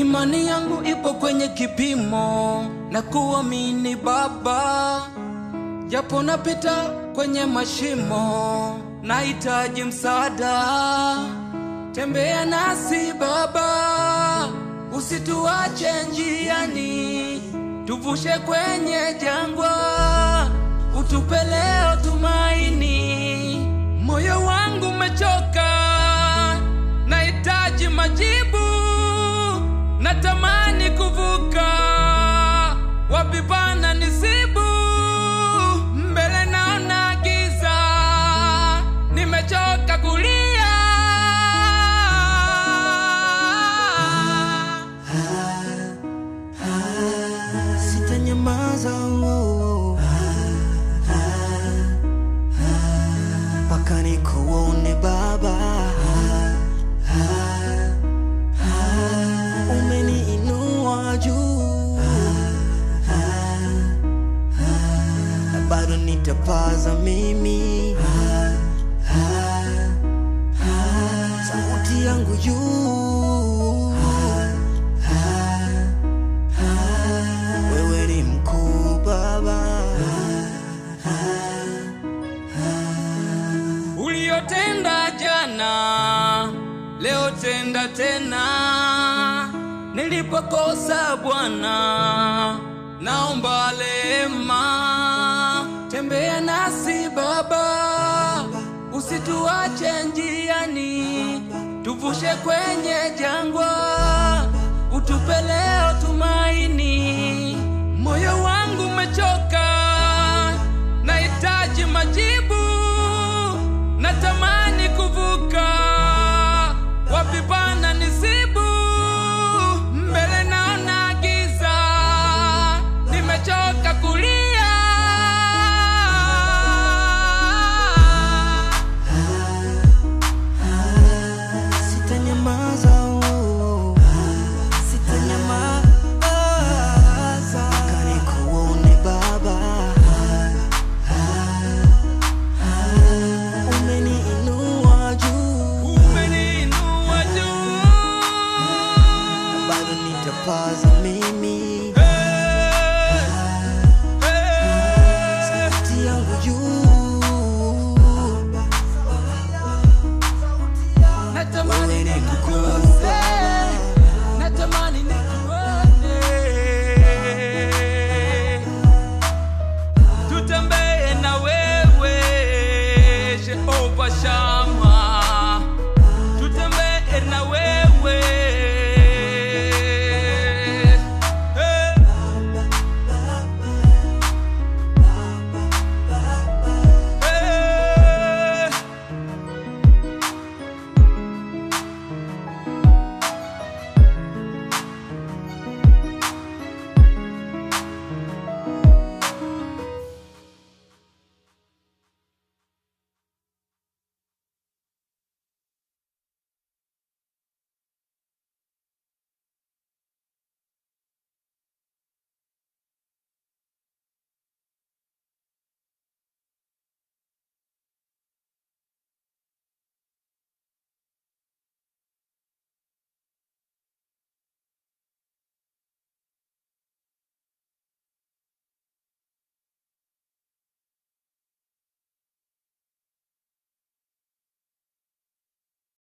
Imani yangu ipo kwenye kipimo na kuamini Baba, japo napita kwenye mashimo, nahitaji msaada. Tembea nasi Baba, usituache njiani, tuvushe kwenye jangwa, utupe leo tumaini. Moyo wangu umechoka, nahitaji majibu, natamani kuvuka, wapi pana nisibu, mbele naona giza, nimechoka kulia. Sitanyamaza oh, oh. mpaka nikuone Baba. Umeniinua juu na bado nitapaza mimi sauti yangu juu. Wewe ni mkuu Baba. Uliyotenda jana, leo tenda tena. Nilipokosa Bwana, naomba rehema. Tembea nasi Baba, usituache njiani, tuvushe kwenye jangwa, utupe leo